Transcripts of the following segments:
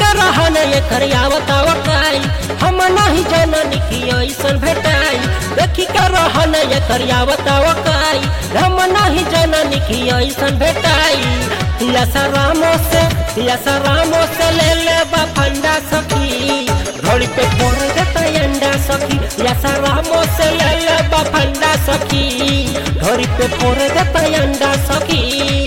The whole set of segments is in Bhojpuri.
के रहन एकर आवताव काई हम नहीं जननी की ऐसन भेटाई देखी के रहन एकर आवताव काई हम नहीं जननी की ऐसन भेटाई यसा रामो से यसा रामो से ले ले बा फंडा सखी घोड़ी पे फोड़ देता अंडा सखी यसा रामो से ले ले बा फंडा सखी घोड़ी पे फोड़ देता अंडा सखी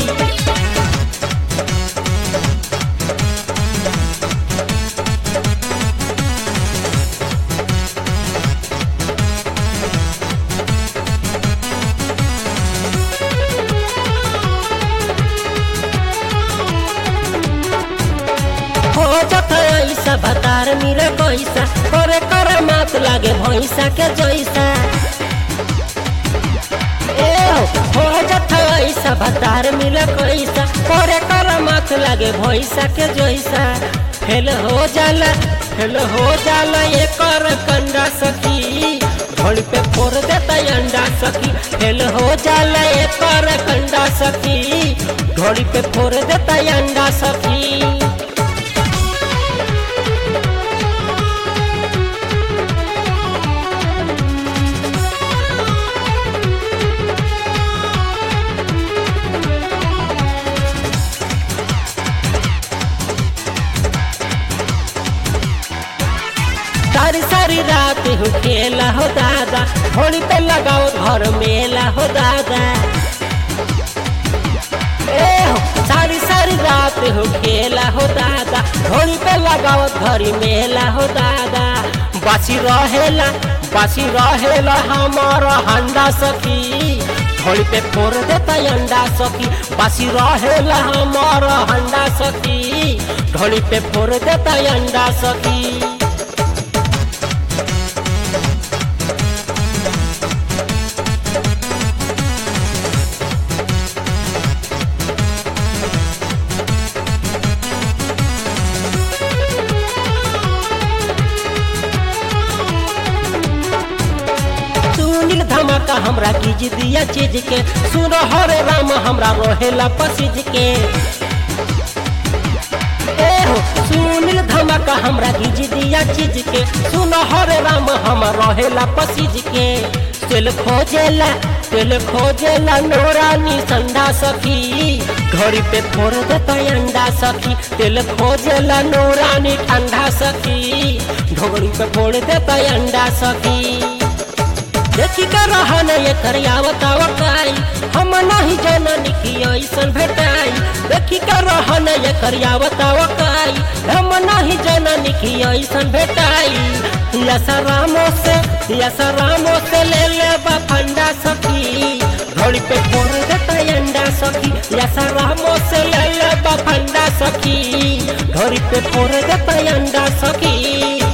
हो जता ऐसा भतार मिले पैसा करे करे मात लागे भैंसा के जैसा ए हो हो जता ऐसा भतार मिले पैसा करे करे मात लागे भैंसा के जैसा फेल हो जाला फेल हो जाला ये कर कंडा सखी घोड़ी पे फोड़ देता अंडा सखी फेल हो जाला ये कर कंडा सखी घोड़ी पे फोड़ देता अंडा सखी सारी सारी रात हो खेला हो दादा होली पे लगाओ घर मेला हो दादा ए हो सारी सारी रात हो खेला हो दादा होली पे लगाओ घर मेला हो दादा बासी रहेला बासी रहेला हमारा हंडा सखी होली पे फोड़ देता अंडा सखी बासी रहेला हमारा हंडा सखी ढोली पे फोड़ देता अंडा सखी सुनील धमाका हमरा कीज दिया चीज के सुन हरे राम हमरा रोहेला पसीज के ए हो सुनील धमाका हमरा कीज दिया चीज के सुन हरे राम हम रोहेला पसीज के तेल खोजेला तेल खोजेला नोरानी संडा सखी घड़ी पे फोड़ देता अंडा सखी तेल खोजेला नोरानी ठंडा सखी ढोगड़ी पे फोड़ देता अंडा सखी देखी के रहन एकर आवताव काई हम नहीं जननी की ऐसन भेटाई देखी के रहन एकर आवताव काई हम नहीं जननी की ऐसन भेटाई यसा रामो से यसा रामो से ले ले बा फंडा सखी घोड़ी पे फोड़ देता अंडा सखी यसा रामो से ले ले बा फंडा सखी घोड़ी पे फोड़ देता अंडा सखी